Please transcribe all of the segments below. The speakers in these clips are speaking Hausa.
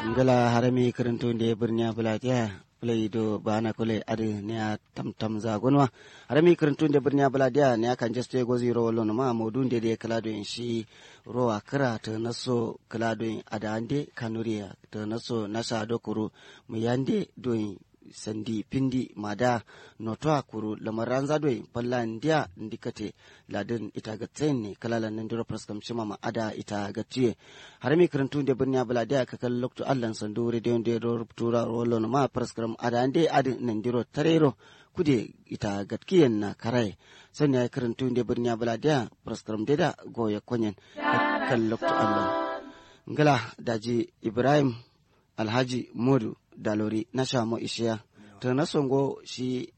ngala harami karanto nde birnya bulatiya play do bana kule adi ne a tam tam za gonwa harami karanto nde birnya bulatiya ne akan jeste go zero lon ma modu nde de kala do in shi rowa kira ta naso kala do in adande kanuriya ta naso nasa do kuru mu yande do in sandi pindi mada notwa kuru lamaran zadoi palla ndia ndikate ladin ita ga ne kalala nan diro praskam shima ma ada ita ga tiye har mi karantu de birnya bala da ka kal lokto allan sandu radio de do tura rollo ma praskam ada ande adin nan diro tarero kude ita gatkiyen na karai sanya karantu de birnya bala da praskam de da goya konyen kal lokto allan ngala daji ibrahim alhaji modu dalori na shamo ishiya to na songo shi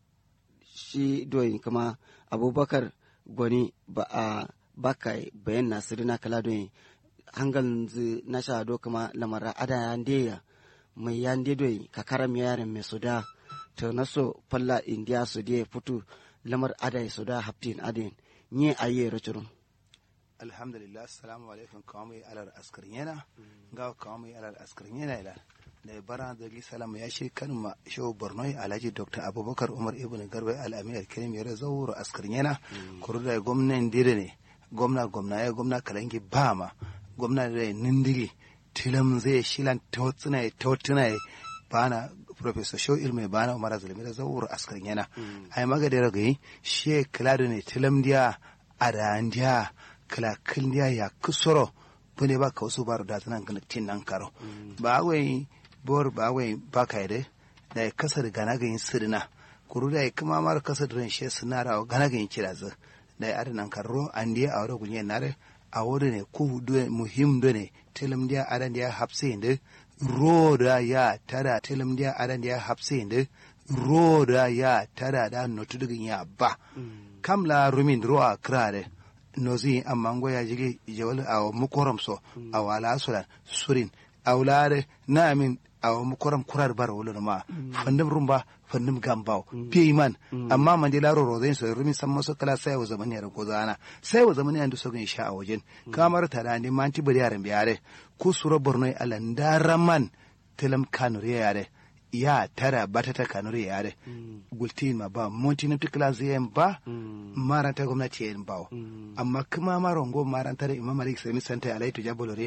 shi doyin kuma abubakar gwani ba a baka bayan nasiru na kala doyin hangal na sha do kuma lamara ada ya ndeya mai ya nde doyin kakaram yaren mai suda to na so falla indiya su de futu lamar ada ya suda haftin adin nye aye rachurun alhamdulillah assalamu alaikum kawai alar askar yana ga kawai alar askar yana ila da bara da salam ya shi kan ma shehu borno alhaji dr abubakar umar ibn garba al-amir kirim yare zauro askar yana kuru da gwamnan dire ne gwamna gwamna ya gwamna kalangi ba ma gwamna da nindiri tilam zai shilan tautsina ya tautsina ya bana professor shehu ilmi bana umar azalimi da zauro askar yana ai magade ragayi she kladu ne tilam dia arandia kala kildiya ya kusoro bune ba ka wasu baro da tanan tin nan karo ba wai bor ba wai ba ka yade da ya kasa da gana ga yin sirina kuru da ya kuma mara kasa da ranshe sinara wa gana ga yin kira zu da ya adinan karo an diya a wadda gunye nare a wadda ne ku muhim do ne tilim diya adan diya hapse inde ro da ya tada tilim diya adan diya hapse inde ro da ya tada da notu dugin ya ba kam la rumin ro a krare nozi amma ngo ya jigi jawal a mukoram so a wala sulan surin a wulare na amin a mukoram kurar bar wulun ma fandim rumba fandim gambao piye man amma man de laro rozen so rumi san maso kala sai wa zamani yar kozana sai wa zamani an so gin sha a wajen kamar tada ne man ti bari yaran biyare ku sura borno alan daraman telam kanure yare ya tara bata ta kanuri yare gultin ma ba monti na tikla ziyan ba maranta gwamnati yan ba amma kuma marongo maranta da imam malik sami santa alaitu jabolore